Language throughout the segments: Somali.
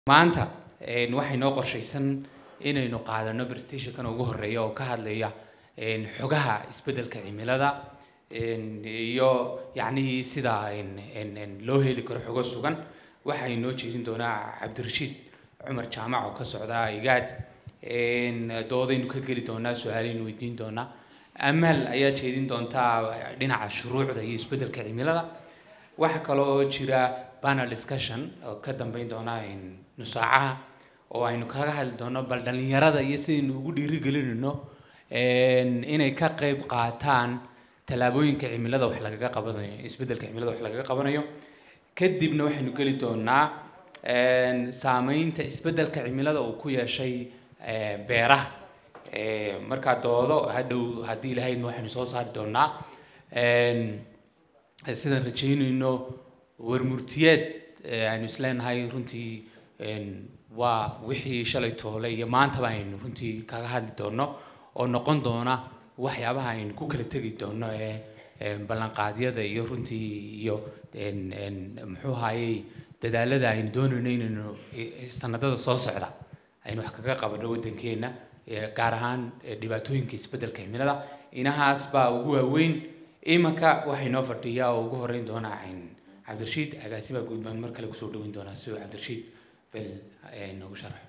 maanta een, waxay noo qorshaysan inaynu qaadano presentationkan ugu horeeya oo ka hadlaya een, xogaha isbeddelka cimilada een, iyo yacnii sida een, een, een, loo heli karo xogo sugan waxay noo jeedin doonaa cabdirashiid cumar jaamac oo ka socda igaad een, doodaynu ka geli doonaa su-aaleynu weydiin doonaa amal ayaa jeedin doontaa dhinaca shuruucda iyo isbeddelka cimilada waxaa kaloo jira panel discussion oo ka dambeyn doona een, nusaacaha oo aynu kaga hadli doono bal dhalinyarada iyo sidaynu ugu dhiirigelinayno een, inay ka qayb qaataan tallaabooyinka cimilada wax lagaga qabanayo isbeddelka cimilada wax lagaga qabanayo kadibna waxaynu geli doonaa een, saameynta isbeddelka cimilada uu ku yeeshay ee, beeraha Ee, markaa doodo hadhow haddii ilahaydna waxaynu soo saari doonaa een, sidaan rajeynayno warmurtiyeed ee, aynu isleenahay runtii een, waa wixii shalay toole iyo maantaba aynu runtii kaga hadli doono oo noqon doona waxyaabaha aynu ku kala tegi doono ee ee, ballanqaadyada iyo runtii iyo een, een, muxuu ahayey dadaalada aynu doonayno inaynu eh, sanadada soo socda aynu wax kaga qabano waddankeena ee, gaar ahaan ee, dhibaatooyinka isbeddelka cimilada inahaas baa ugu waaweyn imanka waxay noo fadhiyaa oo ugu horeyn doonaa een, cabdirashiid agaasima guud baan mar kale kusoo dhaweyn doonaa si uu cabdirashiid bel ee, noogu sharaxo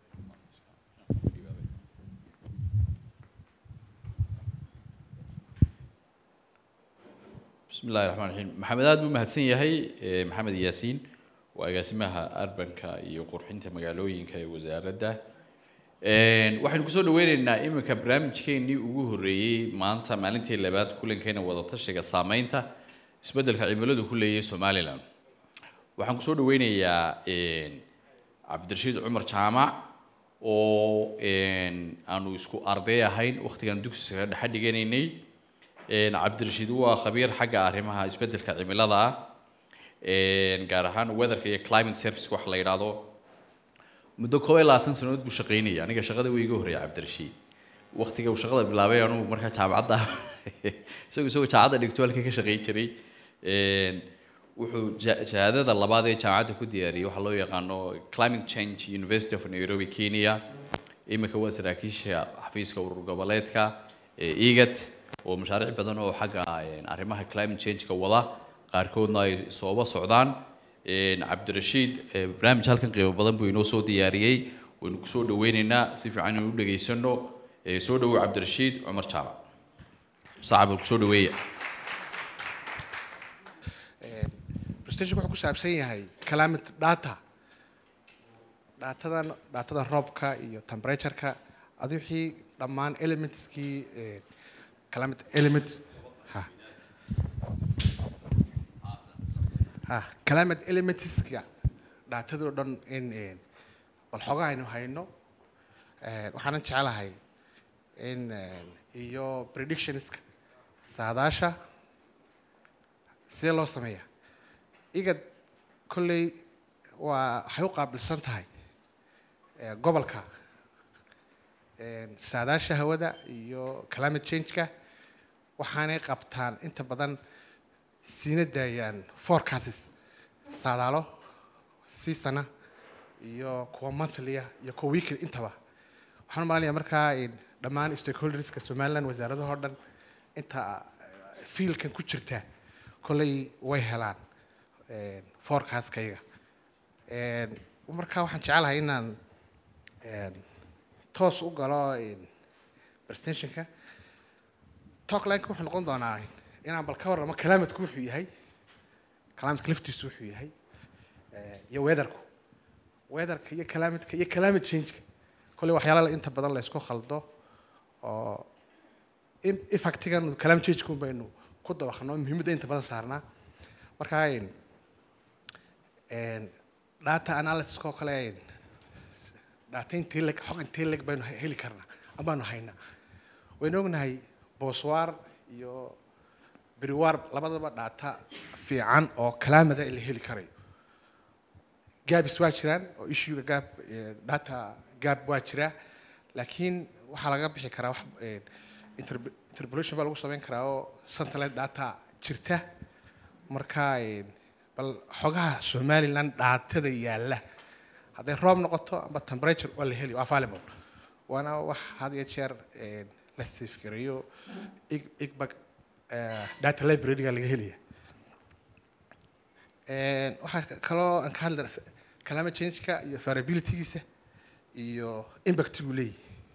بسم الله الرحمن الرحيم محمد aad buu mahadsan yahay eh, maxamed yaasiin waa agaasimaha arbanka iyo qurxinta magaalooyinka ee wasaaradda Een, waxaynu kusoo dhaweyneynaa iminka barnaamijkeenii ugu horreeyey maanta maalintii labaad kulankeena wadatashiga saameynta isbeddelka cimiladu ku leeyahay somalilan waxaan kusoo dhaweynayaa een, cabdirashiid cumar jaamac oo een, aanu isku arday ahayn wakhtigan dugsiga dhexe dhiganaynay Een, cabdirashiid waa khabiir xagga arrimaha isbeddelka cimilada ah Een, gaar ahaan weatherka iyo climate service wax la yidhaahdo muddo koob iyo labaatan sanadood buu shaqaynaya aniga shaqada way iga horreeya cabdirashiid waqtiga uu shaqada bilaabay anugu markaa jaamacadda isagu isagoo jaamacadda dhigto halkii ka shaqayn jiray Een, wuxuu ja- shahaadada labaad ee jaamacadda ku diyaariyey waxaa loo yaqaano climate change university of nairobi kenya iminka waa saraakiisha xafiiska urur goboleedka ee igat oo mashaariic badan oo xagga een, arrimaha climate change-ka wada qaarkoodna ay sooba socdaan Een, cabdirashiid ee, barnaamij halkan qiimo badan buu inoo soo diyaariyey waynu kusoo dhaweyneynaa si fiican inuu dhegaysano Ee, soo dhawow cabdirashiid cumar jaamac sacab kusoo dhaweeya presentation wuxuu ku saabsan yahay climate data datadan datada roobka iyo temperatureka adi wixii dhammaan elementskii eh, climate element ha ha climate elementska datadoo dhan in eh, bal xogaa aynu hayno Eh, waxaanan jeclahay in eh, iyo predictionska saadaasha sidee loo sameeyaa igad kolley waa waxay u qaabilsan tahay eh, gobolka eh, saadaasha hawada iyo climate change-ka waxaanay qabtaan inta badan siina daayaan forecasts saadaalo seasona iyo kuwa monthly-a iyo kuwa weekly intaba waxaan u malaynayaa markaa in dhammaan stakeholderska somaliland wasaaradaha oo dhan inta eh, fiilkan ku jirta kolley way helaan een, forecast-kayga Een, marka waxaan jecelahay inaan een, toos u galo een, presentationka talkline-ka wuxuu noqon doonaa inaan bal ka warramo calaamadku wuxuu yahay calaamadka laftiisu wuxuu yahay eh, iyo weatherku weatherka iyo calaamadka iyo climate change-ka kolley waxyaala inta badan la isku khaldo oo in- effectigan climate change-kun baynu ku dabaqno muhiimadda inta badan saarnaa marka een, een, data analysis oo kale een, data intee leg xog intee leg baynu he- heli karnaa amaanu haynaa waynu ognahay booswaar iyo beriwaar labadaba data fiican oo kalaamada la heli karayo gaabis waa jiraan oo issuega gaab eh, data gaab waa jiraa laakiin waxaa laga bixi karaa wax eh, interp- interpolation baa lagu samayn karaa oo satellite data jirta marka eh, bal xogaha somaliland dhaatada yaalla hadday roob noqoto amba temperature waa la heli waa available waana wax had iyo jeer een, la safegareeyo ig- igbag eh, data library-ga laga helaya Een, waxaa ka- kaloo aan ka hadli climate change-ka iyo variability-giisa iyo impact-gu leeyahay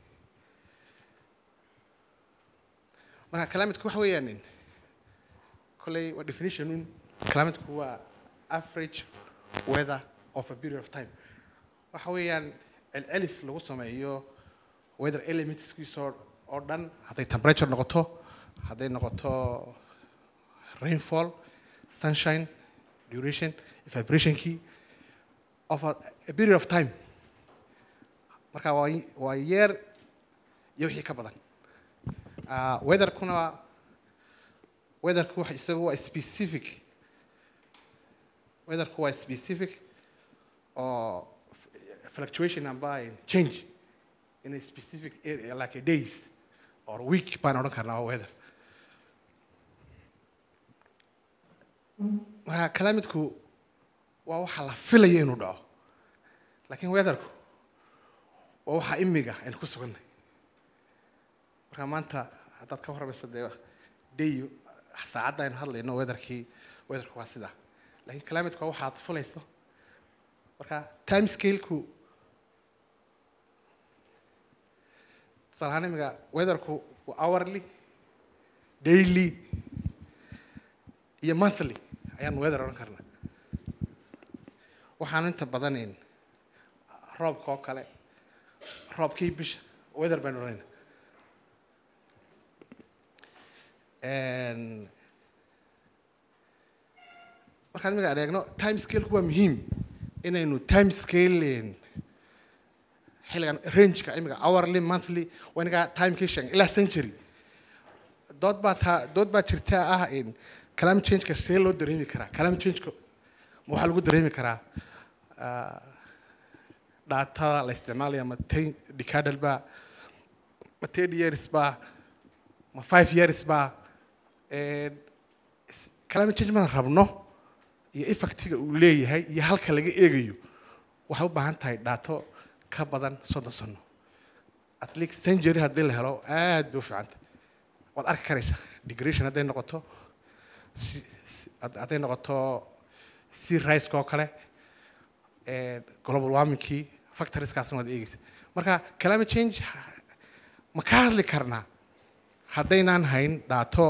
marka climateku waxa weeyaan in kolley waa definition un climateku waa average weather of a period of time waxa weeyaan celcelis lagu sameeyo weather elementskiisa oo- oo dhan hadday temperature noqoto hadday noqoto rainfall sunshine duration vibrationkii of a, a period of time marka waa y- waa yeer iyo wixii ka badan Ah, weatherkuna waa- weatherku wax isagu waa specific weatherku waa specific oo fluctuation amba change in a specific area like a days or week baan odhan karnaa waa weather marka climate-ku waa waxa la filaya inuu dhaco laakiin weatherku waa waxa imiga aynu ku sugannahay marka maanta haddaad ka warramayso dee day saacadda aynu hadlayno weatherkii weatherku waa sidaa laakiin climateku waa waxaad fulayso marka time scale-ku tusaale ahaan imiga weatherku waa hourly daily iyo monthly ayaan weather odhan karnaa waxaan inta badanayn roobka oo kale roobkii bisha weather baynu odhanayna Een, markaan imiga aan eegno time scale-ku waa muhiim inaynu time scale xilligan rangeka imiga hourly monthly waa inaga timekii sheegay ilaa century dood baa taa dood baa jirta ah in climate change-ka see loo dareemi karaa climate change-ka ma waxaa lagu dareemi karaa ah, daatada la isticmaalaya ma ten decadal baa ma ten years baa ma five years baa Een, s- climate change maan rabno iyo effectiga uu leeyahay iyo halka laga eegayo waxay u baahan tahay dhaato ka badan soddon sano at least century haddii la helo aad bay u fiicanta waad arki karaysaa degradation hadday noqoto si- si- had- hadday noqoto sea rice-ka oo kale een, global warmingkii factorieskaasna waad eegeysa marka climate change ma ka hadli karnaa haddaynaan hayn dhaato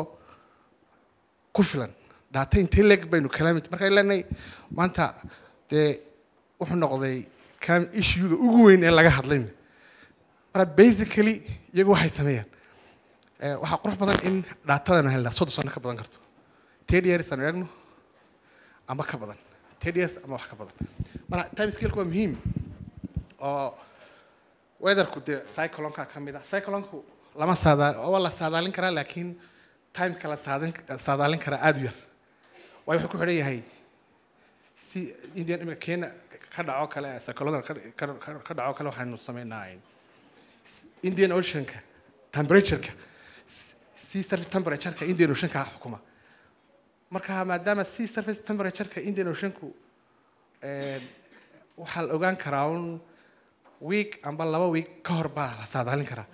ku filan dhaato intee leeg baynu climate marka leenahay maanta dee wuxuu noqday climate issue-ga ugu weyn ee laga hadlay marka basically iyagu waxay sameeyaan Eh, waxaa qurux badan in dhaatadana helnaa soddon sano ka badan karto ten years aanu eegno ama ka badan ten years ama wax ka badan marka time scale-ku waa muhiim oo weatherku dee cyclonka ka mid ah cyclonku lama saada waa la saadaalin karaa laakiin timeka la saadin saadaalin karaa aada u yar waayo wuxuu ku xidhan yahay si indian imika kenya ka dhaco kale cyclonada ka ka- ka dhaco kale waxaynu sameynaa indian oceanka temperatureka sea surface temperatureka indian oceanka xukuma marka maadaama sea surface temperatureka indian oceanku een, waxaa la ogaan karaa un week amba laba week ka hor baa la saadaalin karaa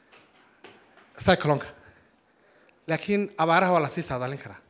cyclonka laakiin abaaraha waa lasii saadaalin karaa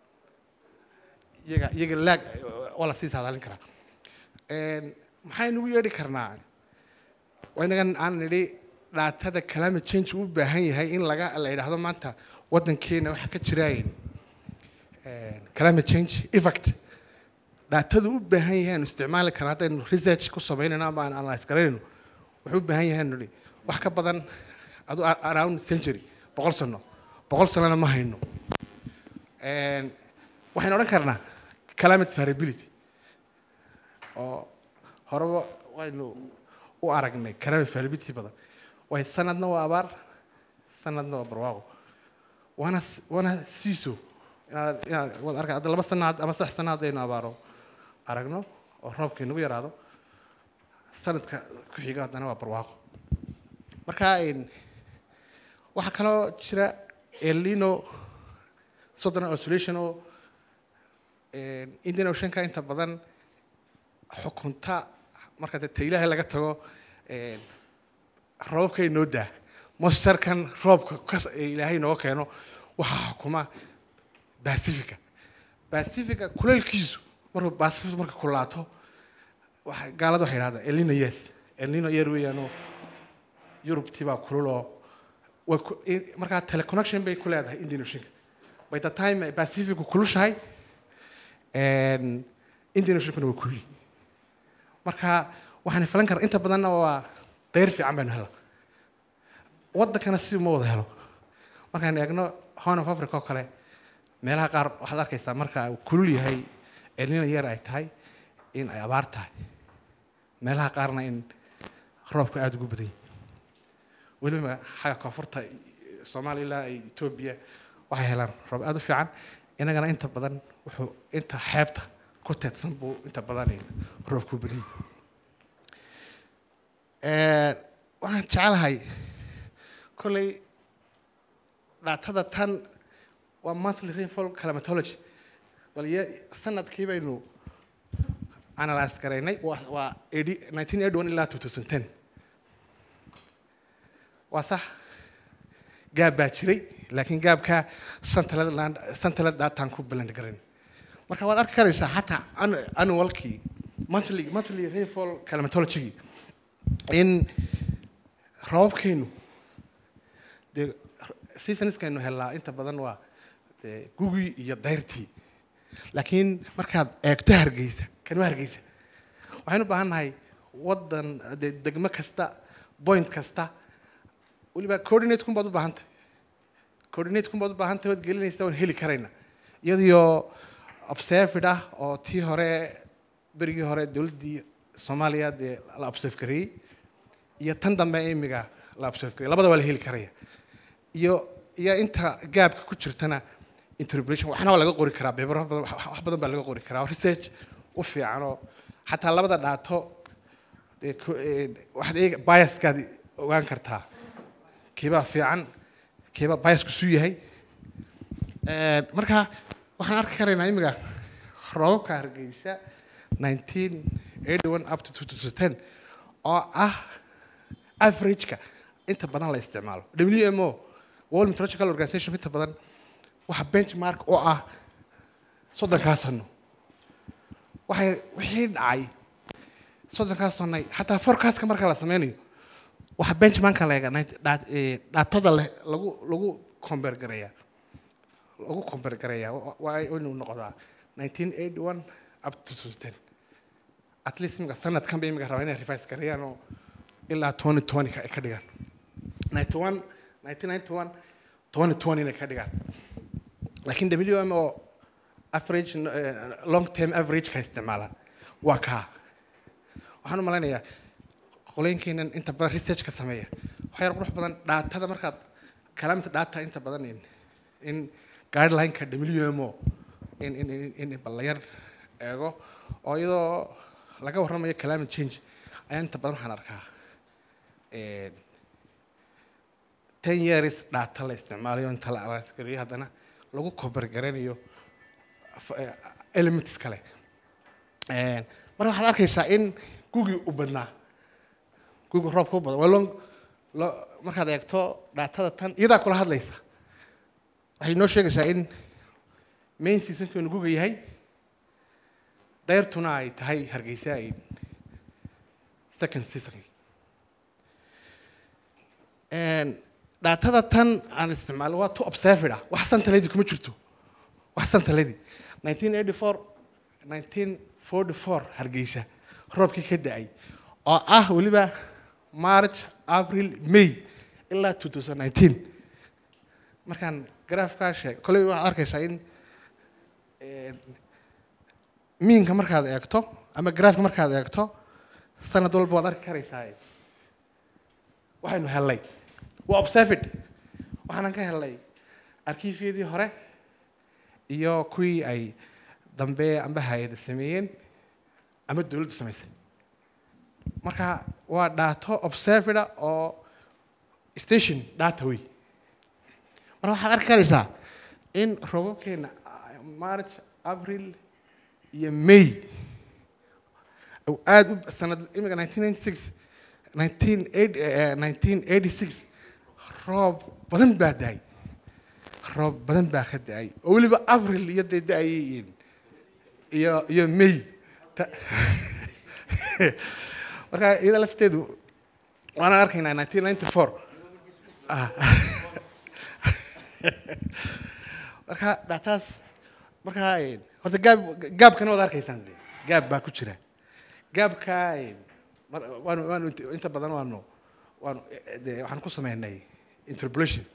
iyaga iyaga laag waa lasii saadaalin karaa Een, maxaynu ugu yeedhi karnaa waa inagan aan nidhi dhaatada climate change uu u baahan yahay in laga la yidhaahdo maanta waddankeena waxaa ka jiraayin climate change effect dhaatada u baahan yahay aanu isticmaali karna haddaynu research ku samaynayno ama aan analyse garanayno wuxuu u baahan yahay nidhi wax ka badan adu around century boqol sano boqol sanona ma hayno Een, waxaynu odhan karnaa climate variability oo horeba waynu u aragnay climate variability badan way sanadna waa abaar sanadna waa barwaaqo waana s- waana siiso inaad inaad waad arka hadda laba sano had- ama saddex sano haddaynu abaaro aragno oo roobka inagu yaraado sanadka ku xiga haddana waa barwaaqo marka een, waxaa kaloo jira elino southern oscillation oo een, indian oceanka inta badan xukunta marka dee ta ilaahay laga tago een, roobkay noo daa moisture-kan roobka kas- ee ilaahay nooga keeno waxaa xukuma pacifica pacifica kuleelkiisu markuu pacific marka kulaato waxa gaalada waxay yidhahdaan elnino yes elnino yeer weeyaanoo yurubtii baa kululoo way ku- in- markaa teleconnection bay ku leedahay indian oceanka by the time ay pacificu kulushahay een, indian oceankuna way kululi marka waxaan filan karaa inta badanna waa dayr fiican baynu hela waddankana si uma wada helo markaan eegno horn of africa oo kale meelaha qaar waxaad arkaysaa marka uu kulul yahay elnino yeer ay tahay in ay abaar tahay meelaha qaarna in roobka aada ugu badan yahay weliba xagga koonfurta soomaaliya ilaa ay etoobiya waxay helaan roob aada u fiican inagana inta badan wuxuu inta xeebta ku teedsan buu inta badan roobku badan yahay waxaan jecelahay kolley dhaatada tan waa monthly rainfall climatology bal ye sanadkii baynu analyse garaynay waa waa 80 1981 ilaa 2010 waa sax gaab baa jiray laakiin gaabka santalad land santalad daataan ku balland garayn marka waad arki karaysaa xataa annu- annualkii monthly monthly rainfall climatology in roobabkeenu dee seasonskaynu helnaa inta badan waa dee gugii iyo dayrtii laakiin markaad eegto hargeysa kan waa hargeysa waxaynu u baahan nahay waddan dee degmo kasta point kasta weliba coordinate kun baad u baahan tahay coordinate kun baad u baahan tahay waad gelinaysa waan heli karayna iyadoo observed ah oo tii hore berigii hore dowladdii soomaaliya dee la observe gareeyey iyo tan dambe imiga la observe gareeyey labada waa la heli karaya iyo iyo inta gaabka ku jirtana interpolation waxna waa laga qori karaa beebaro badan wax wax badan baa laga qori karaa oo research u fiicanoo xataa labada dhaato dee ko- een, waxaad eega biaskaad ogaan kartaa keebaa fiican keebaa biasku suu yahay Een, marka waxaan arki karaynaa imiga roobabka hargeysa 1981 up to 2010 oo ah average-ka inta badan la isticmaalo wmo world meteorological organization inta badan waxa benchmark oo ah soddonkaa sano waxay wixii dhacay soddonkaa sanay xataa forecastka marka la sameynayo waxa benchmarka la eega dhaatada leh lagu lagu compare gareeyaa lagu compare gareeyaa wa- waa inuu noqdaa 1981 up to 2010 at least imika sanadkan bay imika rabaa inay revise gareeyaan oo ilaa 2020 ka ay ka dhigaan 91 1991 2020 inay ka dhigaan laakiin wmo average eh, long term average ka isticmaalaan waa kaa waxaan u malaynayaa qolooyinkeenan inta badan research ka sameeya waxaa yar qurux badan dhaatada markaad kalaamta dhaata inta badan in in guideline-ka wmo in in in in bal la yar eego oo iyadoo laga warramayo climate change ayaa inta badan waxaan arkaa een, ten years dhaata la isticmaalayo inta la alaasgareeyo haddana lagu kobargaranayo f- eh, elements kale Een, marka waxaad arkaysaa in gugii u badnaa gugi roobka u badan waa long lo- markaad eegto dhaatada tan iyadaa kula hadlaysa waxay noo sheegaysaa in main seasonkeenu guga yahay dayrtuna ay tahay hargeysa ay second season Een, dhaatada tan aan isticmaalo waa to observed ah wax santaledi kuma jirto wax santaledi 1984 1944 hargeysa roobkii ka da-ay oo ah weliba march april may ilaa 2019 markaan graafkaa sheeg koley waxaad arkaysaa in een, miinka markaad eegto ama graafka markaad eegto sanad walba waad arki karaysaa waxaynu hellay waa observed waxaanan ka helnay arkiifyadii hore iyo kuwii ay dambe amba hay-ada sameeyeen ama dowladdu samaysay marka waa dhaato observeda oo station data wey marka waxaad arki karaysaa in roobabkeena march april iyo may uu aada u sanad imika nineteen ninety six nineteen eight nineteen eighty six roob badan baa da-ay roob badan baa ka da-ay oo weliba abril iyo dee da-ayay iyo iyo may Ta- marka iyada lafteedu waana arkaynaa nineteen ninety four marka dhactaas marka eh, horta gaab gaabkana waad arkaysaan de gaab baa ku jira gaabka eh, mar- waanu waanu int- inta badan waanu waanu eh, de waxaan ku sameynay interpolation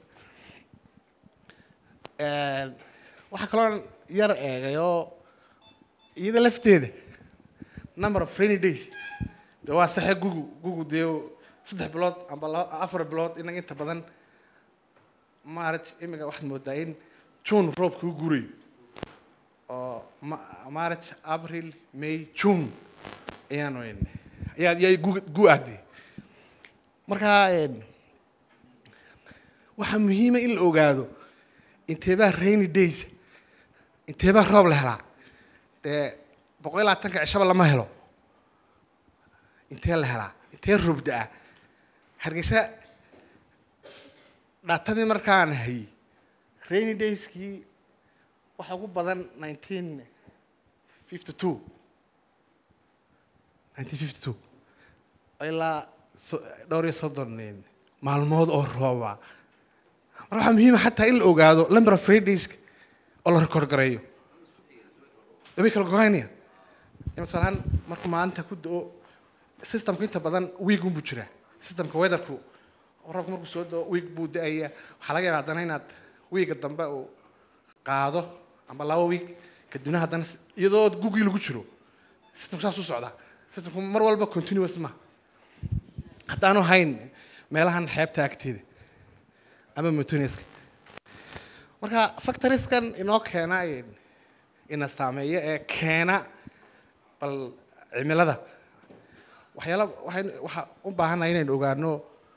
waxaa kaloo yar eegay oo iyada lafteeda number of rainy days de waa saxe gugu gugu dee saddex bilood amba laba afar bilood inaga inta badan maaraj imiga waxaad moodaa in june roobka u guurayo oo ma- march april may june ayaanu en- ayaa ayaa gu gu ahde marka en, waxaa muhiima in la ogaado inteebaa rainy days inteebaa roob la helaa dee boqol iyo labaatanka cishaba lama helo intee la helaa intee roob da-a hargeysa dhaatadii markaan hayay rainy dayskii waxaa ugu badan nineteen fifty two nineteen fifty two ilaa so- dhowr iyo soddon eh, maalmood oo rooba marka waxaa muhiima xataa in la ogaado number of rainy dayska oo la record gareeyo dabay kala gogaynaya masalan markuu maalinta ku da-o systemku inta badan week unbuu jiraa systemka weatherku roobku markuu soo dao week buu da-aya waxaa laga yaaba haddana inaad weega dambe uu qaado amba laba week kadibna haddana s- iyadoo gugii lagu jiro systemku saas u socdaa systemku mar walba continuous ma haddaanu hayn meelahan xeebta agteeda ama montoniska marka factoriskan inoo keena in- ina saameeya ee keena bal cimilada waxyaala waxayn waxaa u baahannahay inaynu ogaano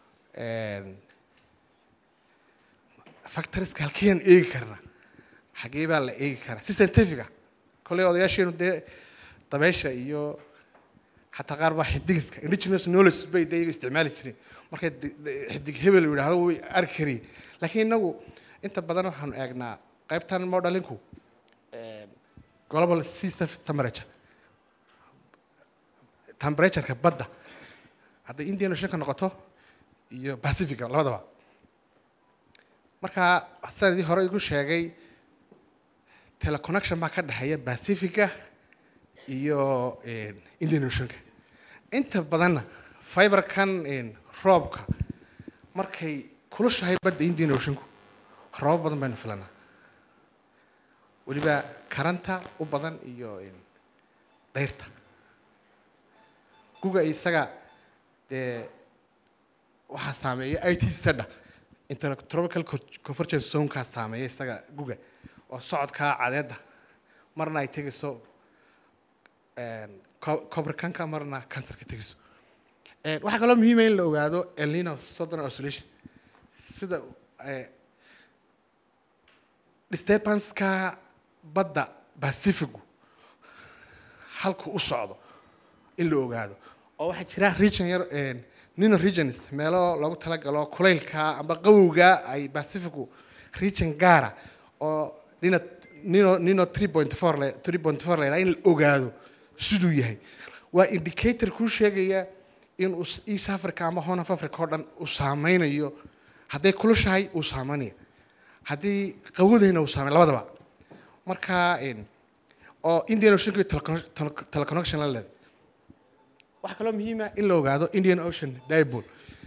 factoriska halkeyaan eegi karna xagee baa la eegi karaa si scientifica kolley odayaasheenu dee dabeysha iyo xataa qaar baa xidigiska indigenous knowledge bay dee iyaga isticmaali jireen markay de- de- xidig hebel yidhaahdo way arki kariyeen laakiin inagu inta badan waxaanu eegnaa qaybtan modelinku global sea surface temperature temperatureka badda hadday indian oceanka noqoto iyo pacifica labadaba marka sanadii hore igu sheegay teleconnection baa ka dhexeeya pacifica iyo eh, indian oceanka inta badanna fiberkan eh, roobka markay kulushahay badda indian oceanku roobab badan baynu filanaa weliba karanta u badan iyo eh, dayrta guga isaga dee waxaa saameeya i t sada intertropical co- convergence zonekaa saameeya isaga guga oo socodkaa cadeedda marna ay tegayso cobricanka marna cancerka tegayso Eh, waxaa kaloo muhiima in la ogaado elnino southern oscillation sida eh, disturbanska badda pacificu halku u socdo in la ogaado oo waxaa jira region yar nino regions meelo lagu talagalo kulaylka amba qawowga ay pacificu region gaara oo nino nino nino three point four le three point four la yidhaha in la ogaado siduu yahay waa indicator kuu sheegaya in uu east africa ama horn of africa oo dhan uu saameynayo hadday kulushahay uu saameynaya haddii qawadayna uu saamey labadaba marka en, oo indian ocean teleconnection la leeday waxaa kaloo muhiima in la ogaado indian ocean dipole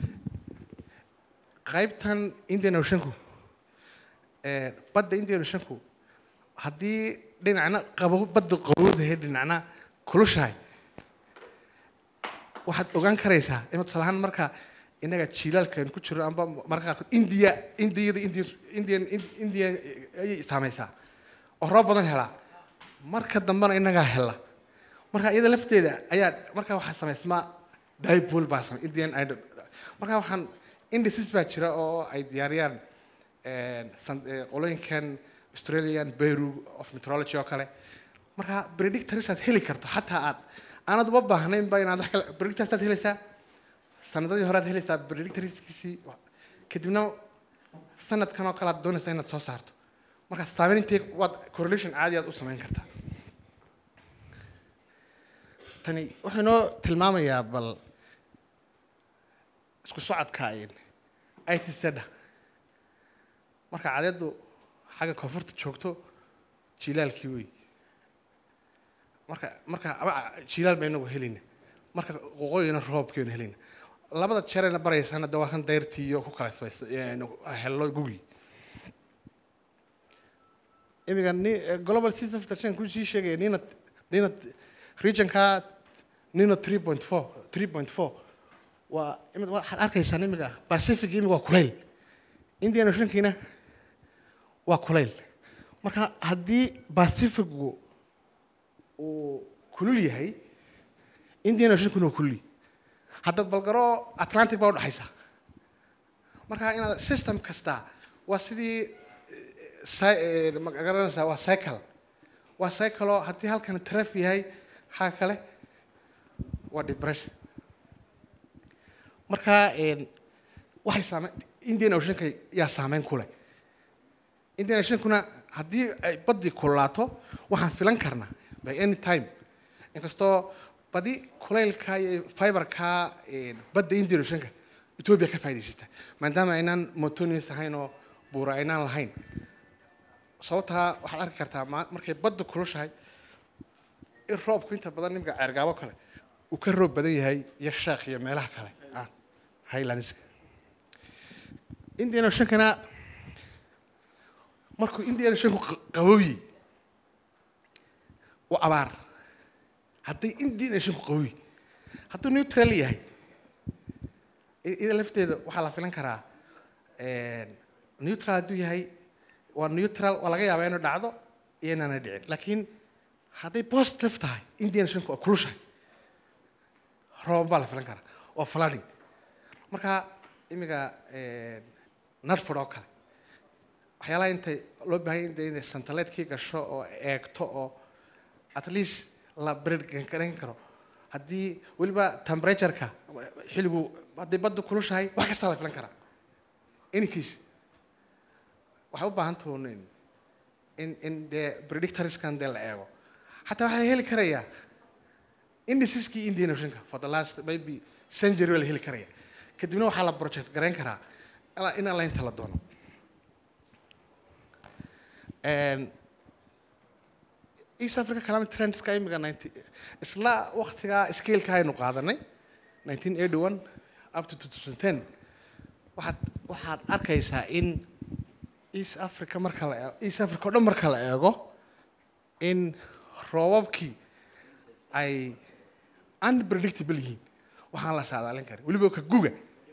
qaybtan indian oceanku eh, badda indian oceanku haddii dhinacna qabo badda qabowdahay dhinacna kulushahay waxaad ogaan karaysaa ima tusaale ahaan marka innaga jiilaalkan ku jiro amba marka qaarkood india indiyada indian indian india ayay saameysaa oo roob badan helaa marka dambena innagaa hela marka iyada lafteeda ayaa marka waxaa samaysmaa dipole baa samay indian idol marka waxaan indices baa jira oo ay diyaariyaan san- eh, qolooyinkan australian bureau of meteorology oo kale marka predictors aad heli karto xataa aad aanad uba baahnayn ba inaad wax kale predictorsaad helaysaa sanadadii hore aad helaysaa predictorskiisii kadibna sanadkan oo kale aad doonaysaa inaad soo saarto marka saameyn intee waad correlation caadi aad u samayn kartaa tani wuxuu inoo tilmaamayaa bal isku socodka it seda marka cadeedu xagga koonfurta joogto jilaalkii wey marka marka ama jilaal ba inagu helayna marka qoqooyina roobkeenu helayna labada jeerayna baraysana de waa kan dayrtii iyo ku kala samays hello gugi imiga ni global system protection ku sii sheegaya nina nina regionka nino three point four three point four waa imid waxaad arkaysaan imiga pacific imiga waa kulayl indian oceankiina waa kulayl marka haddii pacificgu uu kulul yahay indian oceankuna waa kululi hadda balgaro atlantic baa udhexaysa marka inaad system kasta waa sidii magaranaysaa waa cycle waa cycleo haddii halkan traf yahay xagga kale waa depression marka waxay saame indian oceanka yaa saameyn ku leh indian oceankuna haddii ay baddii kulaato waxaan filan karnaa by any time inkastoo badi kulaylka iyo fiberka badda indian oceanka ethiopia ka faa'idaysata maadaama aynaan montonians ahayn oo buura aynaan lahayn sababtaa waxaad arki kartaa markay badda kulushahay in roobku inta badan nimka ceergaabo kale uu ka roob badan yahay iyo sheekh iyo meelaha kale highlandska indian oceankana markuu indian oceanku qabooyi waa abaar hadday indian oceanku qabooyi hadduu neutral yahay ida lafteeda waxaa la filan karaa neutral hadduu yahay waa neutral waa laga yaabaa inuu dhacdo iyo inaana dhicin laakiin hadday positive tahay indian oceanku waa kulushahay rooban baa la filan karaa waa flooding marka imiga nadford oo kale waxyaalaha intay loo baahanya de inay santaleedkii gasho oo eegto oo at least la bredgaran karo haddii weliba temperatureka xilligu hadday badda kulushahay wax kastaa la filan karaa any case waxay u baahan tahuun in in dee predictorskan dee la eego xataa waxaa heli karayaa indiciskii indian oceanka for the last maybe century waa la heli karaya kadibna waxaa la project garayn karaa in alla inta la doono east africa climate trendska imiga ninety isla waktigaa scaleka aynu qaadanay nineteen eighty one up to two thousand ten waxaad waxaad arkaysaa in east africa marka la eego east africa o dhan marka la eego in roobabkii ay unpredictable yihiin waxaan la saadaalin karin weliba ka guga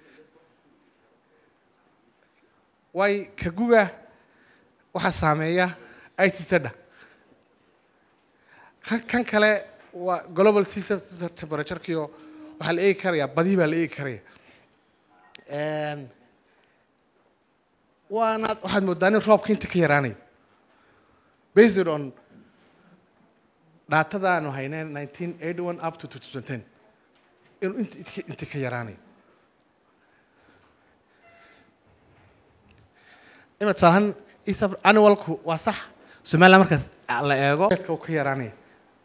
waay ka guga waxaa saameeya itcda kan kale waa global system temperaturekiio waxaa la eegi karaya badii baa la eegi karaya waana waxaad moodaa in roobka inta ka yaraanayo based on daatada aanu hayneen nineteen eighty one up to two thousand ten inuu int inta ka yaraanayo ima tusaalahaan east annualku waa sax somaliland markaas la eego uu ka yaraanaya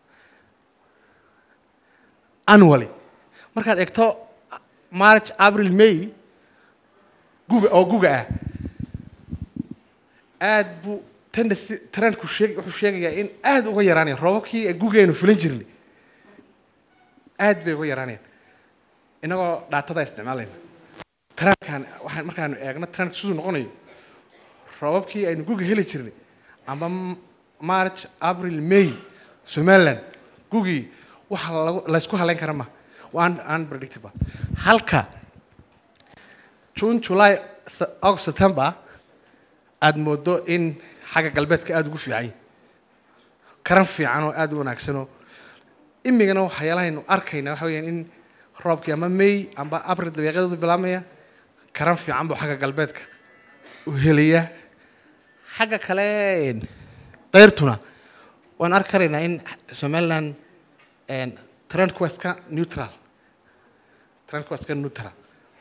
annually markaad eegto march april may guga oo guga ah aad buu tendency trendku sheeg wuxuu sheegayaa in aad uga yaraanaya roobabkii gugeenu fulan jirnay aad bay uga yaraanayaan inagoo dhaatada isticmaalayna trendkan waxaan markaanu eegno trendku siduu noqonayo roobabkii aynu guga heli jirnay amba march april may somaliland gugii waxa lagu laysku halayn kara ma waa unpredictable halka june july august september aada moodo in xagga galbeedka aada ugu fiican karan fiican oo aada u wanaagsanoo imigana waxyaalahaynu arkayna waxa weyaan in roobkii ama may amba april dabeeqyadoodu bilaabmaya karan fiican buu xagga galbeedka u helaya xagga kale dayrtuna waan arki karaynaa in somaliland trendku waa iska neutral trendku waa iska neutral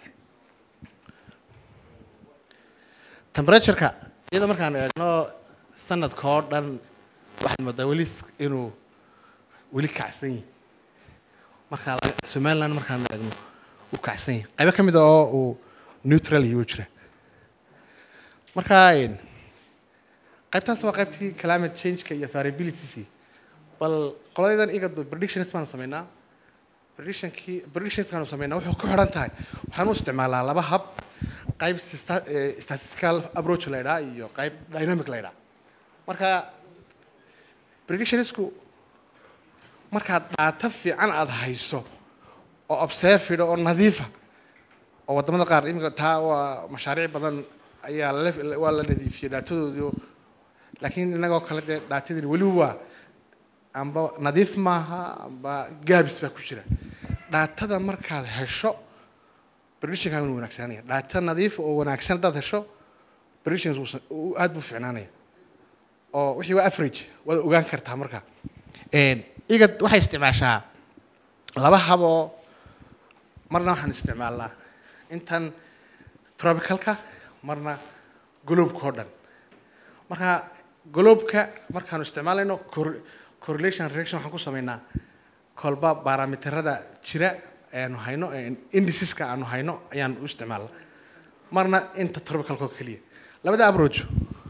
temperatureka iyada markaan eegno sanadka oo dhan waxaad moodaa weli s- inuu weli kacsan yahay markaa laga- somaliland markaan eegno uu kacsan yahay qaybo ka mid a oo uu neutral yahay wuu jira marka een, qaybtaas waa qaybtii climate changeka iyo variabilitiesii bal qoladaydan iga predictions baanu sameynaa predictionkii predictionskaanu sameynaa wuxuu ku xidhan tahay waxaan u isticmaalaa laba hab qayb sta- eh, statistical approach la ydhaa iyo qayb dynamic la ydhaa marka predictionsku markaad dhaata fiican aada hayso oo observed oo nadiifa oo wadamada qaar iminka taa waa mashaariic badan ayaa la waa la nadiifiyey dhaatadoodii laakiin innagoo kale dee dhaatadani weli waa amba nadiif maaha amba gaabis baa ku jira dhaatada markaad hesho predictionkaaga wuu wanaagsananaya dhaata nadiif oo wanaagsan haddaad hesho predictions wuu sa- uu aad buu fiicnaanaya oo wixii waa average waad ogaan kartaa marka Een, igad waxay isticmaashaa laba haboo marna waxaan isticmaalnaa intan tropicalka marna gloobka oo dhan marka gloobka markaanu isticmaalayno cor- correlation reaction waxaan ku sameynaa kolba barometerada jira aanu hayno indiceska aanu hayno ayaan u isticmaalna marna inta tropicalka oo keliya labada approach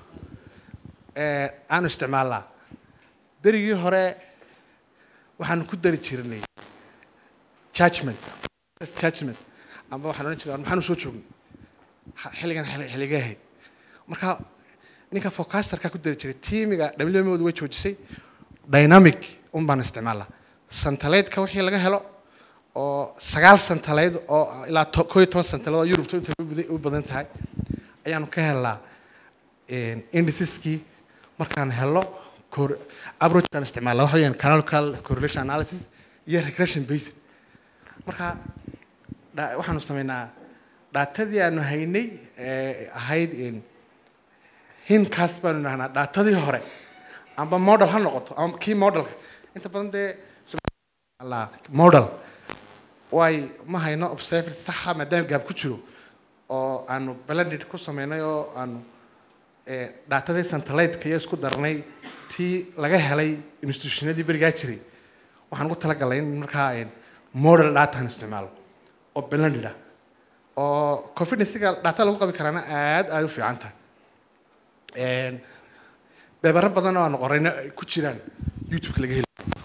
ee aanu isticmaalnaa berigii hore waxaanu ku dari jirnay judgment judgment amba waxaan odhan jiray maxaanu soo joognay Ha- xilligan xilli- xilligee ahayd marka ninka forecasterka ku dari jiray tiimiga dhamilmoodu way joojisay dynamic un baan isticmaalnaa santaleydka wixii laga helo oo sagaal santaleyd oo ilaa to- koo iyo toban santaleyd oo yurubta inta u badan- u badan tahay ayaanu ka helnaa indiciskii markaan helo cor- approachkaan isticmaalna waxa weyaan canonical correlation analysis iyo regression based marka dha- waxaanu sameynaa dhaatadii aanu haynay ee ahayd in hinkaas baanu dhahnaa dhaatadii hore amba model ha noqoto ama kii modelka inta badan dee la model way ma hayno observer saxa maadaama gaab ku jiro oo aanu blended ku sameynay oo aanu ee, dhaatadii santalaydka iyo isku darnay tii laga helay institutionadii berigaa jiray waxaan ugu talagalay in markaa een, model data aan isticmaalo oo blended ah oo confidencega data lagu qabi karaana aad aad u fiican tahay Een, beebaro badan oo aan qorayna ay ku jiraan youtube-ka laga heli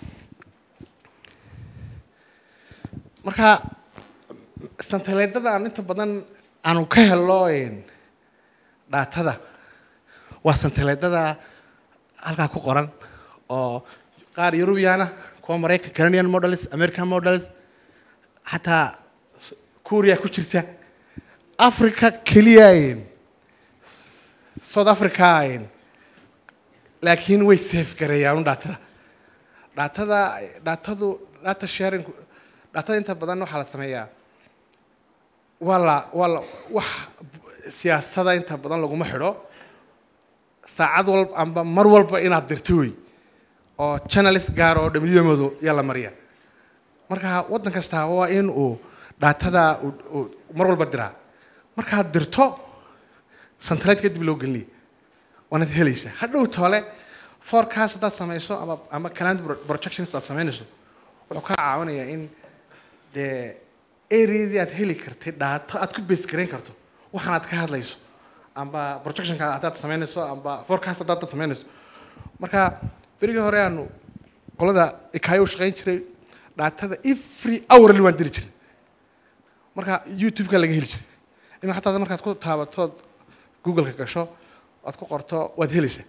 marka santaleedada aan inta badan aanu ka helo een, dhaatada waa santaleedada halkaa ku qoran oo qaar eurubiana kuwa maraykan canadian models american models xataa kuuriya ku jirta africa keliya een, south africa een, laakiin way safe gareeyaan dhaatada dhaatada dhaatadu data sharing dhaatada inta badan waxaa la sameeyaa waa la waa la wax siyaasada inta badan laguma xidho saacad walba amba mar walba inaad dirto wey oo channelist gaar oo dhamiyamoodu yaa la mariya marka waddan kastaa waa in uu dhaatada uu- uu mar walba diraa markaad dirto santaleed kadib loo gelinaya waanaad helaysaa hadhow toole forecast haddaad samayso ama ama calendar pro- projections aad samaynayso wuxuu kaa caawinayaa in dee areadii aad heli kartay dhaato aad ku base garayn karto waxaan aad ka hadlayso amba projectionka haddaad samaynayso amba forecast haddaad samaynayso marka berigii hore aanu qolada ikaayo u shaqayn jiray dhaatada every hourly waan diri jiray marka youtube-ka laga heli jiray ima xataa markaad ku taabatood google-ka gasho aad ku qorto waad helaysaa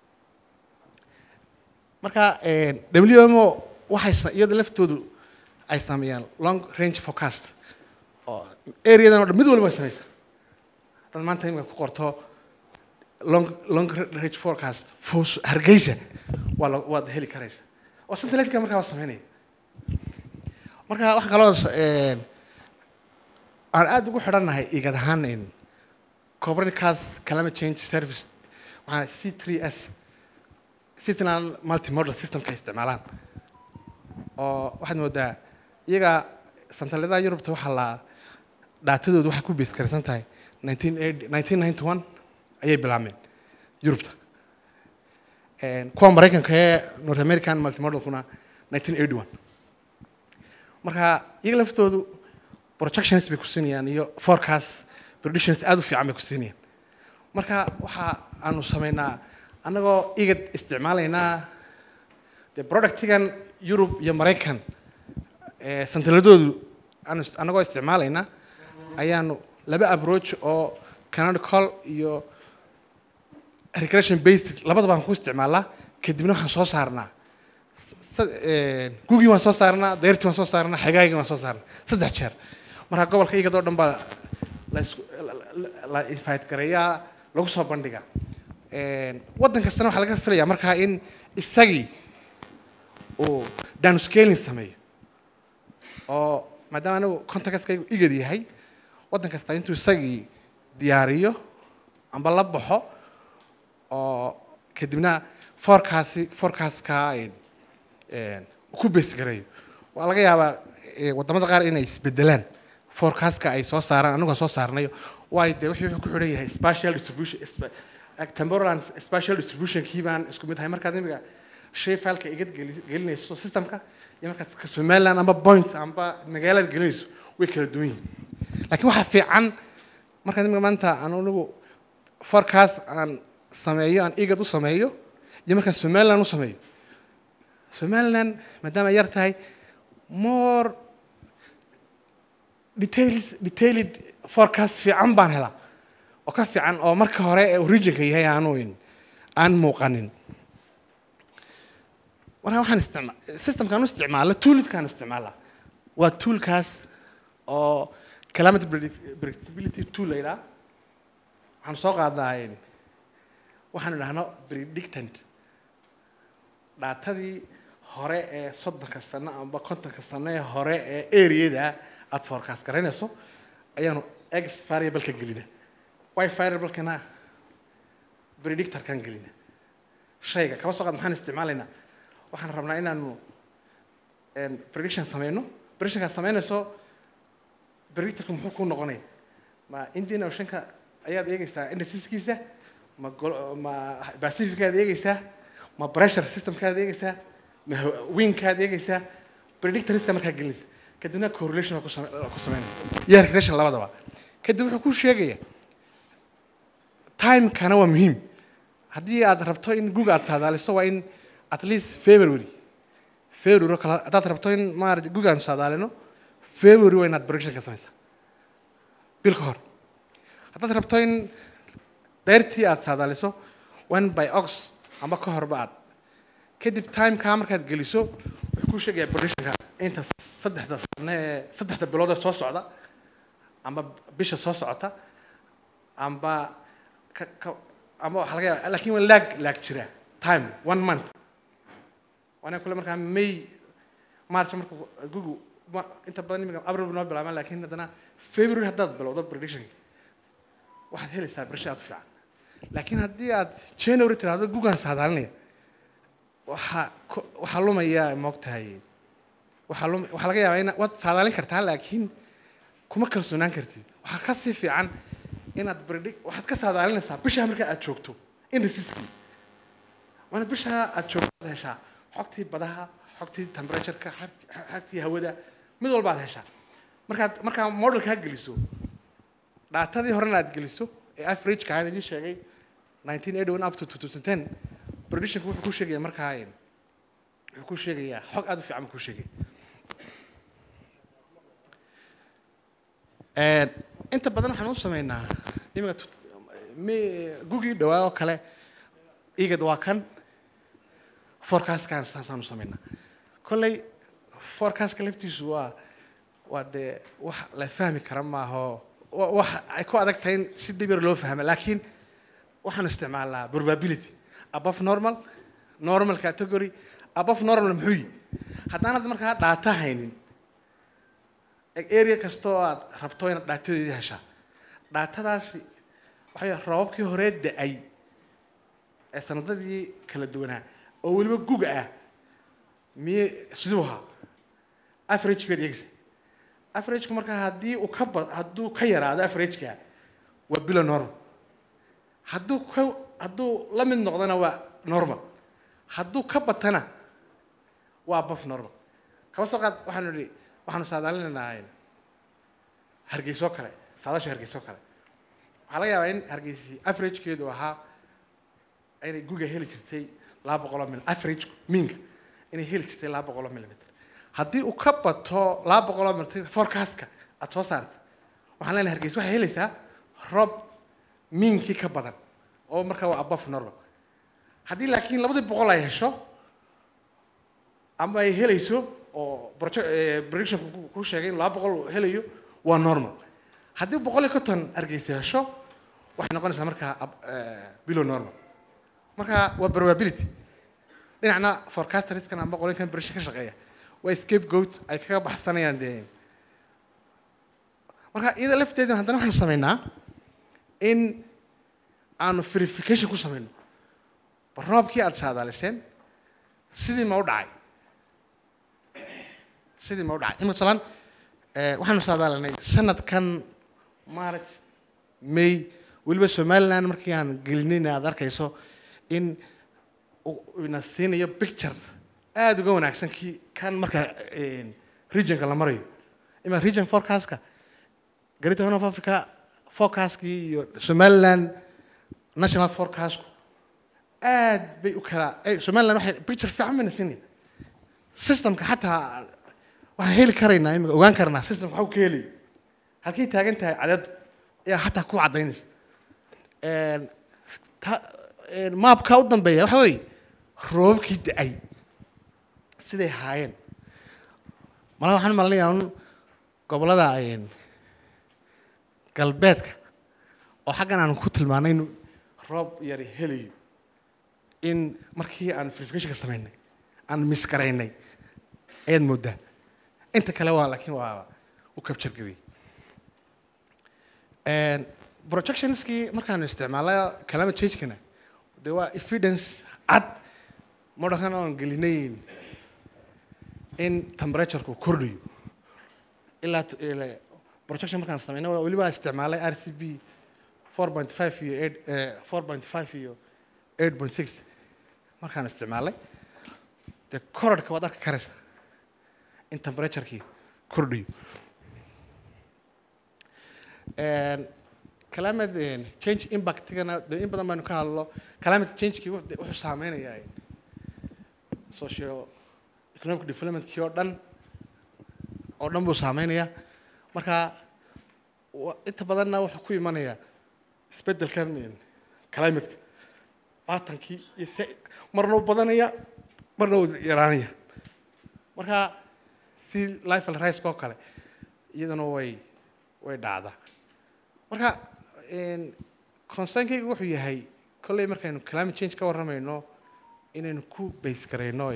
marka wmo waxay sa- iyada laftoodu ay sameeyaan long range forecast oo areadan oo dhan mid walba ay samaysaa dad maanta imika ku qorto long long range forecast fos hargeysa waa la waad heli karaysa oo santaleedka markaa waa sameynaya marka waxa kaloo s- een, aan aada ugu xidhannahay igad ahaan in copernicus climate change service waxaana c 3 s Switzerland multimodal systemka ay isticmaalaan oo waxaad moodaa iyaga santaladaha yurubta waxaa la dhaatadoodu waxay ku beeskaraysan tahay nineteen nineteen ninety one ayay bilaabmeen yurubta kuwa maraykanka ee north american multimodalkuna nineteen eighty one marka iyaga laftoodu projections bay ku siinayaan iyo forecast predictions aada u fiican bay ku siinayaan marka waxa aanu sameynaa annagoo igad isticmaalaynaa dee productigan yurub iyo maraykan santaladoodu aanu annagoo isticmaalaynaa ayaanu laba approach oo canonical iyo regression based labadaba aan ku isticmaalnaa kadibna waxaan soo saarnaa gugii waan soo saarnaa dayrtii waan soo saarnaa xagaagii waan soo saarnaa saddex jeer marka gobolka igadoo dhan baa la invite gareeyaa lagu soo bandhiga waddan kastana waxaa laga filayaa markaa in isagii uu downscaling sameeyo oo maadaama anigu contactskaygu igad yahay waddan kasta intuu isagii diyaariyo amba la baxo oo kadibna forecasti forecastka ku beesgareeyo waa laga yaabaa waddamada qaar inay isbedelaan forecastka ay soo saaraan anigu aan soo saarnayo waayo dee wixii wuxuu ku xidhan yahay spatial distribution temporal and spatial distributionkii baan isku mid ahay markaad imiga shay fileka igad gelinayso systemka iyo markaad ka somaliland amba point amba magaalada gelinayso way kala duwan yihin laakiin waxaa fiican markaad imiga maanta aan anigu forecast aan sameeyo aan igad u sameeyo iyo markaan somaliland u sameeyo somaliland maadaama ay yar tahay more details detailed forecast fiican baan helaa oo ka fiican oo marka hore ee originka yahay aanu aan muuqanin marka waxaan isticma systemkaan u isticmaala toolkaan isticmaala waa toolkaas oo calamity predictability tool la yidhaha waxaan soo qaadnaa waxaan idhahno predictant dhaatadii hore ee soddonka sano amba kontonka sano ee hore ee areada aada forecast garaynayso ayaanu x variableka gelina y variablekana predictorkan gelina shayga kaba soo qaad maxaan isticmaalaynaa waxaan rabnaa inaanu prediction sameyno predictionkaad sameynayso predictorka muxuu ku noqonaya ma indian oceanka ayaad eegeysaa indasiskiisa ma ma pacificaad eegeysaa ma pressure systemkaad eegeysaa ma winkaad eegeysaa predictoriska markaa gelinaysa kadibna correlation ku sameynaysa iyo regression labadaba kadib wuxuu ku sheegaya timekana waa muhiim haddii aad rabto in google aad saadaaliso waa in at least february february oo kale haddaad rabto in maarata google aanu saadaalino february waa inaad prediction ka samaysaa bil ka hor haddaad rabto in dayrtii aad saadaaliso waa in by ox amba ka horba aad kadib timeka markaad geliso wuxuu ku sheegayaa predictionka inta saddexda sane ee saddexda bilood ee soo socda amba bisha soo socota amba ka ka amba waxaa laga yaaba lakin waa laag laag jira time one month waana kule markaa may march marka google inta badan imika abril noo bilaabaan lakin haddana february haddaad bilowdo predictionka waxaad helaysaa prediction aad u fiican laakiin haddii aad january tiraahdo google saadaalinaya waxaa waxaa lumaya moogtahay waxaa lum waxaa laga yaabaa in waad saadaalin kartaa laakiin kuma kalsoonaan kartid waxaa ka sii fiican inaad predic waxaad ka saadaalinaysaa bishaa markaa aad joogto indasiskii waana bishaa aad joogto aad heshaa xogtii badaha xogtii temperatureka xogtii hawada mid walba aad heshaa markaad markaa modelkaa geliso dhaatadii horena aad geliso ee averageka aan idiin sheegay nineteen eighty one up to two thousand ten predictionka wuxuu ku sheegaya markaa wuxuu ku sheegayaa xog aada u fiican buu ku sheegaya inta badan waxaan u sameynaa imika gugii dhawaa oo kale igad waa kan forecastkan saasaan u sameynaa kolley forecastka laftiisu waa waa dee wax la fahmi kara maaho wax ay ku adag tahay in si dhib yar loo fahma laakiin waxaan isticmaalnaa probability above normal normal category above normal muxuu yi haddaanad markaa dhaata haynin area kastoo aad rabto inaad dhaatadeedii heshaa dhaatadaasi waxay roobabkii horee da-ay ee sanadadii kala duwanaa oo weliba guga ah miye siduu ahaa average-geed eegsa average-ka marka haddii uu ka ba hadduu ka yaraado average-ka waa bilo normal hadduu ka hadduu la mid noqdona waa normal hadduu ka batana waa above normal kaba soo qaad waxaanu idhi waxaanu saadaalinaynaa hargeysoo kale saadasha hargeysoo kale waxaa laga yaabaa in hargeysi average-keedu ahaa inay guga heli jirtay laba boqoloo mil average miinka inay heli jirtay laba boqoloo millimeter haddii uu ka bato laba boqoloo millimeter forecastka aada soo saartay waxaan leenahay hargeysa waxay helaysaa roob miinkii ka badan oo markaa waa above normal haddii laakiin labadii boqol ay hesho ama ay helayso oo prediction ku sheegay in laba boqol helayo waa normal haddii boqol iyo konton hargeysa hesho waxay noqonaysaa markaa below normal marka waa probability dhinacna forecasterskan amba qolinkan berisha ka shaqeeya waa scapegoat ay kaga baxsanayaan dee marka iyada lafteeda haddana waxaanu sameynaa in aanu verification ku sameyno bal roobkii aada saadaaliseen sidii ma u dhacay sidii ma u dhacay imika salaan waxaanu saadaalinay sanadkan march may weliba somaliland markii aan gelinayna aada arkayso in ina siinayo picture aada uga wanaagsan kii kan marka regionka la marayo ima region forecastka greater horn of africa forecastkii iyo somaliland national forecastku aad bay u kala somaliland waxay picture fiican bayna siinaya systemka xataa waxaan heli karaynaa imika ogaan karnaa systemka waxu ka helayo halkay taagan tahay cadeedu ayaa xataa ku caddaynaysa maabka u dambeeya waxa weeye roobabkii da-ay siday haayeen malaa waxaan malinayaa un gobollada galbeedka oo xaggan aan ku tilmaanay inu roob yari helayo in markii aan verificationka sameynay aan misgaraynay ayaad mooddaa inta kale waa laakiin waa u capture gariyey projectionskii markaanu isticmaalay climate changekana de waa evidence cad modhakan oan gelinay in temperatureku kordhayo ilaa projection markaan sameynay weliba isticmaalay r c b four point five iyo eight four point five iyo eight point six markaan isticmaalay dee korodhka waad arki karaysa in temperaturekii kordhayo climate change impactigana de in badan baynu ka hadlo climate changekii wuxuu saameynayaa socio economic developmentkii oo dhan oo dhan buu saameynayaa marka inta badanna wuxuu ku imanayaa isbeddelkan climateka baatankii iyo s marna u badanaya marna u yaraanaya marka si life rice oo kale iyaduna way way dhacdaa marka concernkaygu wuxuu yahay kolley markaynu climate change ka warramayno inaynu ku base garayno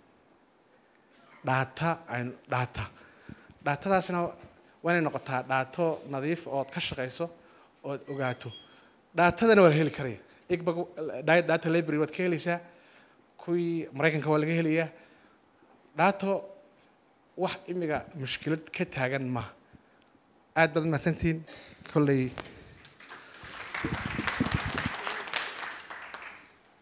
dhaata aynu dhaata dhaatadaasna waa inay noqotaa dhaato nadiif ood ka shaqayso ood ogaato dhaatadana waa la heli karaya igbag data library waad ka helaysaa kuwii maraykanka waa laga helayaa dhaato wax imiga mushkilad ka taagan maaha aad baad mahadsantihiin kolley